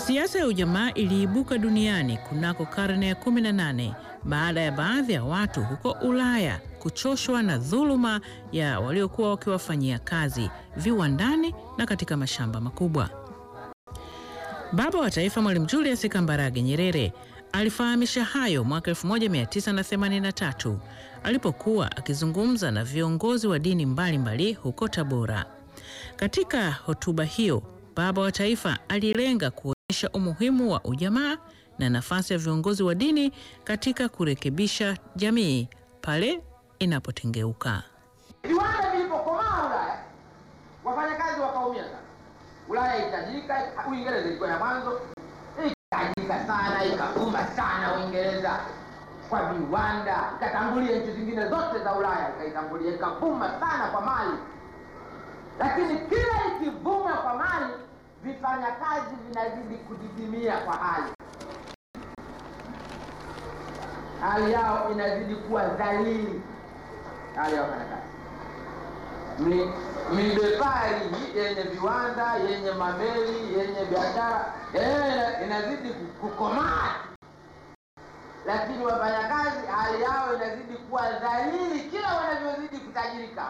Siasa ya ujamaa iliibuka duniani kunako karne ya 18 baada ya baadhi ya watu huko Ulaya kuchoshwa na dhuluma ya waliokuwa wakiwafanyia kazi viwandani na katika mashamba makubwa. Baba wa Taifa Mwalimu Julius Kambarage Nyerere alifahamisha hayo mwaka 1983 alipokuwa akizungumza na viongozi wa dini mbalimbali mbali huko Tabora. Katika hotuba hiyo, Baba wa Taifa alilenga kuonyesha umuhimu wa ujamaa na nafasi ya viongozi wa dini katika kurekebisha jamii pale inapotengeuka. Viwanda vilipokomaa Ulaya, wafanyakazi wakaumia sana. Ulaya itajirika, Uingereza ilikuwa ya mwanzo, ikatajirika sana, ikavuma sana Uingereza kwa viwanda, ikatangulia nchi zingine zote za Ulaya, ikaitangulia, ikavuma sana kwa mali. Lakini kila ikivuma kwa mali, vifanyakazi vinazidi kudidimia kwa hali, hali yao inazidi kuwa dhalili, hali ya wafanyakazi Mi- midepari yenye viwanda yenye mameli yenye biashara eh, inazidi kukomaa, lakini wafanyakazi hali yao inazidi kuwa dhalili kila wanavyozidi kutajirika.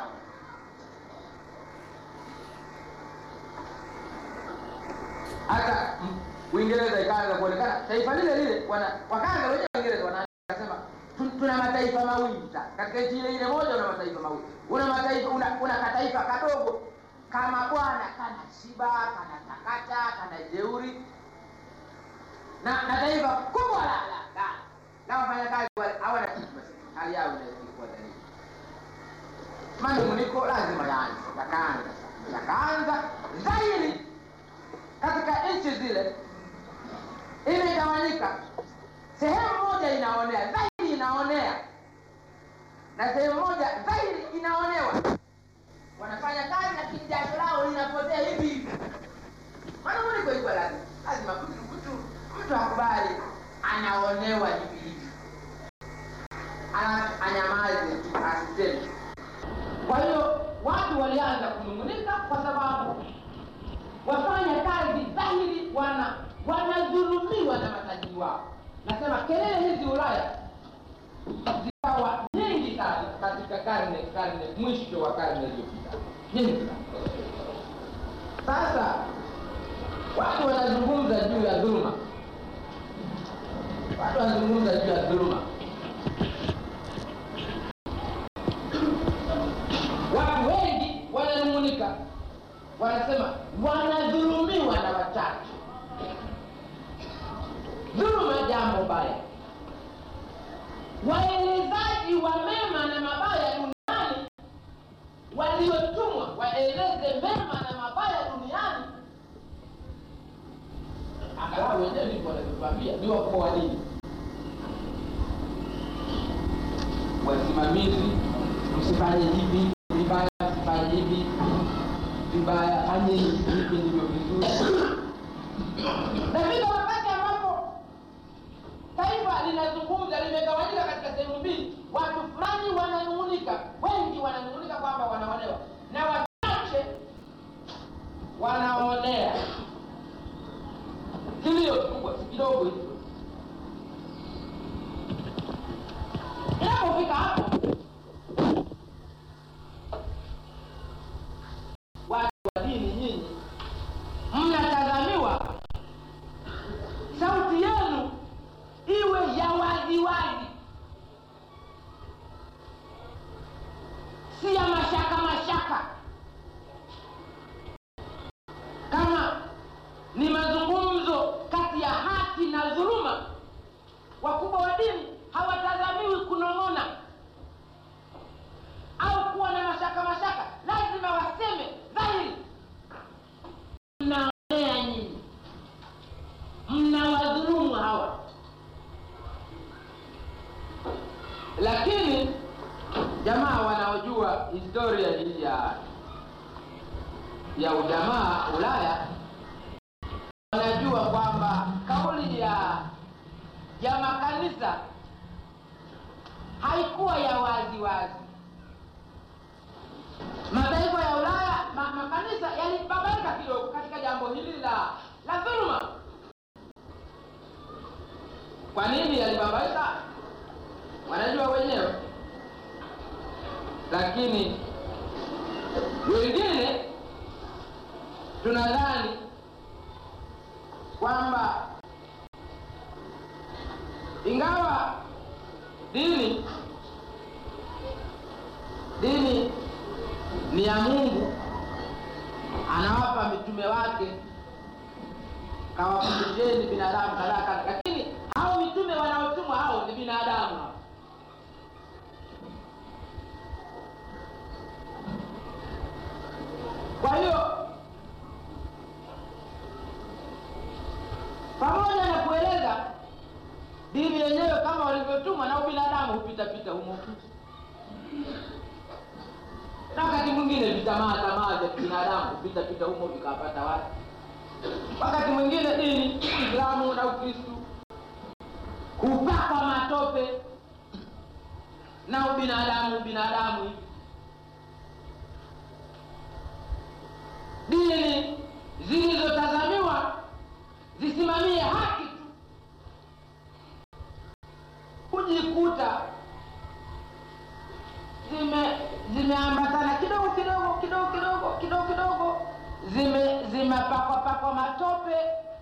Hata mm, Uingereza ikaanza kuonekana taifa lile lile, wana- wakaanza wenyewe Uingereza wanasema "Tu- tuna mataifa mawili sasa. Katika nchi ile ile moja una mataifa mawili, una mataifa una, una kataifa kadogo kama bwana kana shiba kana takata kana jeuri na, na taifa kubwa la la la na wafanyakazi wale hawana kitu, basi hali yao inazidi kuwa dhalili. Manunguniko lazima yaanze, yakaanza yakaanza zaidi katika nchi zile imegawanyika. Sehemu moja inaonea zaidi, inaonea na sehemu moja zaidi inaonewa. Wanafanya kazi lakini jasho lao linapotea hivi hivi. Manunguniko iko lazima, lazima mtu mtu mtu akubali anaonewa hivi hivi, Ana- anyamaze tu, asiseme. Kwa hiyo watu walianza kunungunika kwa sababu wafanya kazi dhahiri wana wanadhulumiwa na matajiri wao. Nasema kelele hizi Ulaya zikawa nyingi sana katika karne karne mwisho wa karne iliyopita, nyingi sana. Sasa watu wanazungumza juu ya dhuluma, watu wanazungumza juu ya dhuluma. Watu wengi wananung'unika, wanasema wanadhulumiwa na wachache. Dhuluma jambo baya. Waelezaji wa mema na mabaya duniani waliotumwa waeleze mema na mabaya duniani, angalau wenyewe ndivyo wanavyotuambia, ni wakuu wa dini, wasimamizi, msifanye hivi vibaya, msifanye hivi vibaya, fanye hivi ndivyo vizuri. Nafika wakati ambapo taifa linazungumza limegawanyika katika sehemu mbili, watu fulani wananung'unika, wengi wananung'unika kwamba wanaonewa na wachache wanaonea. Kilio kikubwa si kidogo hicho. Inapofika hapo, watu wa dini nyinyi mnatazamiwa sauti yenu iwe ya waziwazi, si ya mashaka mashaka. Kama ni mazungumzo kati ya haki na dhuluma, wakubwa wa dini hawatazamiwi kunong'ona au kuwa na mashaka mashaka, lazima waseme dhahiri, mnaonea nyinyi mnawadhulumu hawa. Lakini jamaa wanaojua historia hii ya ya ujamaa Ulaya wanajua kwamba kauli ya ya makanisa haikuwa ya wazi wazi. Mataifa ya Ulaya ma, makanisa yalibabaika kidogo katika jambo hili la la dhuluma Kwa nini yalibabaika? Wanajua wenyewe, lakini wengine tunadhani kwamba ingawa dini dini ni ya Mungu, anawapa mitume wake kawafundisheni binadamu kadhaa kadhaa, lakini hao mitume wanaotumwa hao ni binadamu hao. Kwa hiyo pamoja na kueleza dini yenyewe kama walivyotumwa, na ubinadamu hupita pita humo, na wakati mwingine vitamaa tamaa vya kibinadamu hupita pita humo vikawapata watu. Wakati mwingine dini Uislamu na Ukristu hupakwa matope na ubinadamu binadamu hivi dini zilizotazamiwa zisimamie haki tu hujikuta zime zimeambatana kidogo kidogo kidogo kidogo kidogo kidogo zime zimepakwa pakwa matope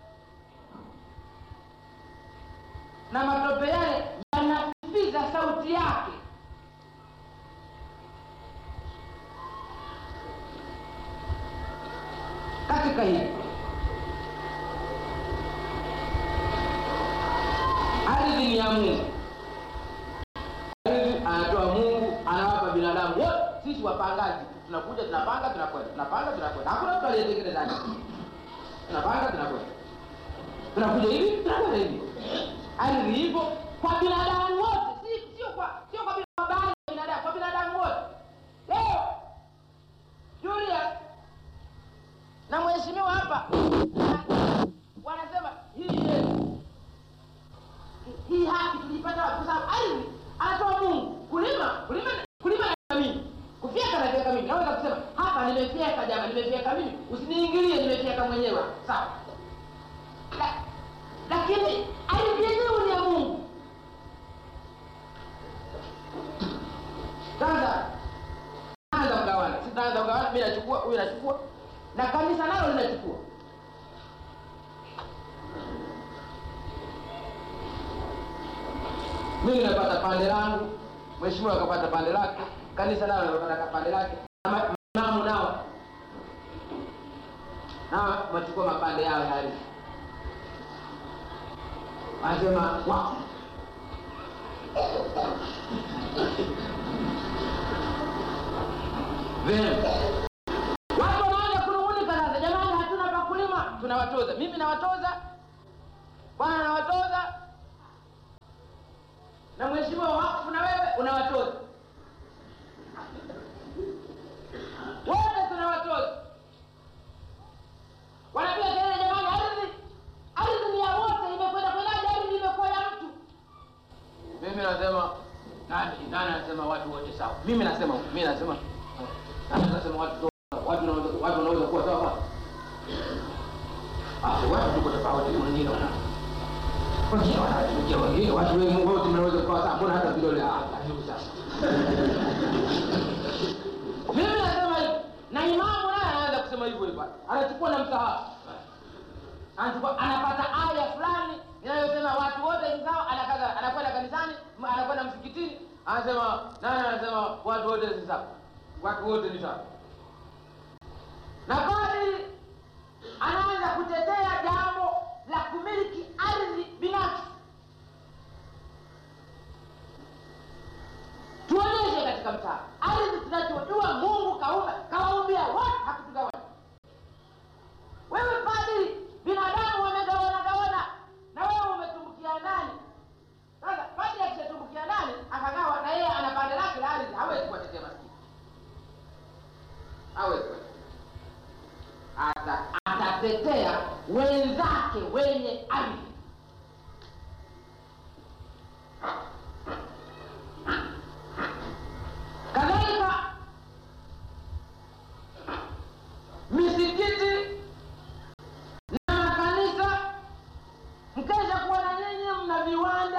na matope yale yanafiza sauti yake katika hili ardhi ni ya Mungu, ardhi anatoa Mungu, anawapa binadamu wote. Sisi wapangaji tunakuja, tunapanga, tunakwenda, tunapanga, tunakwenda, hakuna mtu aliyetengeneza ardhi. Tunapanga, tunakwenda, tunakuja hivi, tunakwenda hivi. Ardhi hivyo kwa binadamu wote, si sio kwa sio kwa baadhi ya binadamu, kwa binadamu wote. Leo Julius na mheshimiwa hapa wanasema hii yetu hii haki tuliipata wapi? Kwa sababu ardhi anatoa Mungu. Kulima kulima kulima na mimi kufyeka na fyeka mimi, naweza kusema hapa nimefyeka, jamaa, nimefyeka mimi, usiniingilie, nimefyeka mwenyewe, sawa. La, lakini ardhi yenyewe ni ya Mungu. Sasa anza kugawana, sitaanza kugawana, mimi nachukua, huyu nachukua na kanisa nalo linachukua. Mimi napata pande langu, mheshimiwa akapata pande lake, kanisa nalo linapata pande lake, na imamu nao nao wachukua mapande yao ya ardhi, wanasema wakfu. Vema. Watu wanaanza kunung'unika sasa, jamani, hatuna pa kulima, tunawatoza. Mimi nawatoza, bwana nawatoza, na mheshimiwa wakfu na wewe unawatoza, wote tunawatoza. Wanapiga kelele, jamani, ardhi ardhi ni ya wote, imekwenda kwendaje? Ardhi imekuwa ya mtu. Mimi nasema nani nani anasema watu wote sawa? Mimi nasema mimi nasema nani anasema watu watu wanaweza watu wanaweza kuwa sawa bwana? Ah, watu tuko tofauti wengine wana wengine wanatukia wengine watu wengi wote mnaweza kuwa sawa. Mbona hata vidole hapa hivi sasa? Mimi nasema hivi na imamu naye anaanza kusema hivyo hivyo. Anachukua na msahafu. Anachukua anapata aya fulani inayosema watu wote ni sawa, anakaza anakwenda kanisani, m- anakwenda msikitini, anasema nani anasema watu wote ni sawa. Watu wote ni sawa. Na kadri anaanza kutetea jambo la kumiliki ardhi binafsi. Tuonyeshe katika mtaa ardhi tunachojua Mungu kaumba kawaumbia watu, hakutugawanya. Wewe padri, binadamu wamegawana gawana, na wewe umetumbukia ndani. Sasa padri akishatumbukia ndani akagawa, na yeye ana pande lake la ardhi, hawezi kuwatetea maskini, hawezi kuwatetea ata atatetea wenzake wenye ardhi. Kadhalika misikiti na makanisa, mkesha kuwa na nyinyi mna viwanda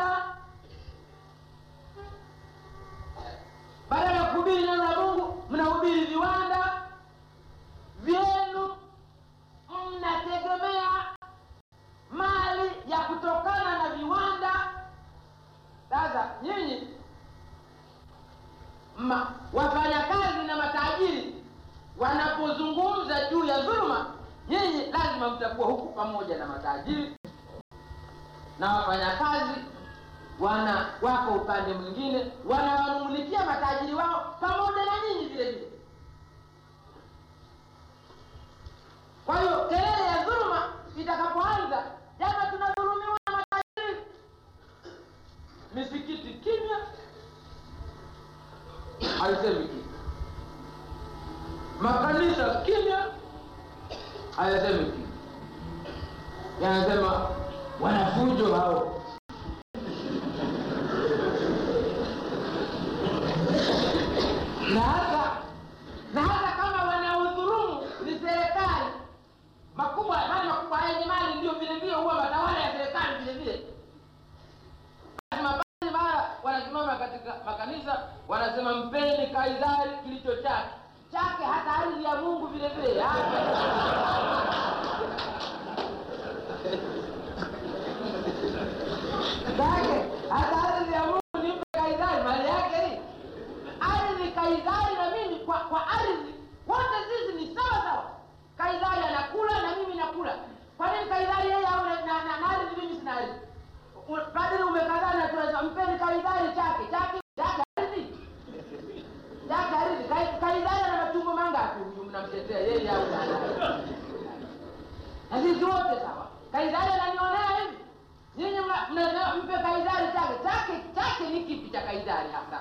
nyinyi ma, wafanyakazi na matajiri wanapozungumza juu ya dhuluma, nyinyi lazima mtakuwa huku pamoja na matajiri na wafanyakazi wana wako upande mwingine, wanawanung'unikia matajiri wao pamoja na nyinyi vile vile. Kwa hiyo kelele ya dhuluma itakapoanza, jama, tunadhulumiwa na matajiri, misikiti kimya, haisemi kitu, makanisa kimya, hayasemi kitu, yanasema wanafujo hao na hata na hata kama wanaodhulumu ni serikali makubwa mali makubwa yenye mali ndio vile vile huwa matawala ya serikali vile vile mabali mara wanasimama katika makanisa wanasema mpeni kaisari kilicho chake chake hata ardhi ya mungu vile vile chake hata ardhi ya mungu nimpe kaisari mali yake hii ardhi kaisari na mimi kwa kwa ardhi wote sisi ni sawa sawa kaisari anakula na mimi nakula kwa nini kaisari yeye au na, na, na, na ardhi mimi sina ardhi U- padri umekazana tunasema mpeni kaisari chake chake chake ardhi chake ardhi Kai- kaisari ana machungo mangapi huyu mnamtetea yeye au nani na sisi wote sawa kaisari ananionea hivi nyinyi mna- mnasema mpe kaisari chake chake chake ni kipi cha kaisari hasa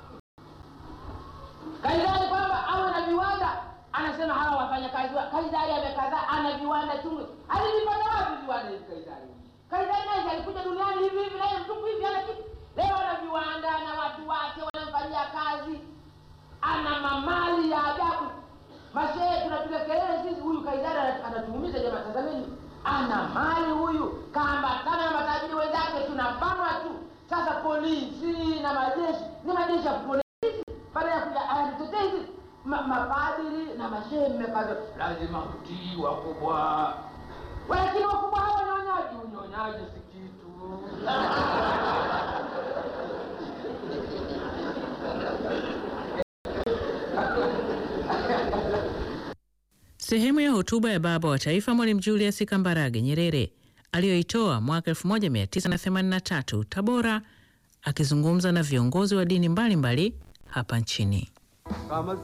Kaisari kwamba awe na viwanda, anasema hawa wafanyakazi wa Kaisari amekaza, ana viwanda chungu. Alivipata wapi viwanda hivi Kaisari? Kaisari naye alikuja duniani hivi hivi, naye mtupu hivi, ana kitu. Leo ana viwanda na watu wake wanamfanyia kazi, ana mamali ya ajabu. Mashehe tunapiga kelele sisi, huyu Kaisari ana- anatuumiza jamaa. Tazameni, ana mali huyu, kaambatana na matajiri wenzake, tunabanwa tu. Sasa polisi na majeshi ni majeshi ya polisi baada ya kuja aya mtetezi ma, mapadiri na mashehe mmekaza lazima kutii wakubwa lakini wakubwa hawa nyonyaji unyonyaji si kitu Sehemu ya hotuba ya baba wa taifa Mwalimu Julius Kambarage Nyerere aliyoitoa mwaka 1983 Tabora, akizungumza na viongozi wa dini mbalimbali hapa nchini. kama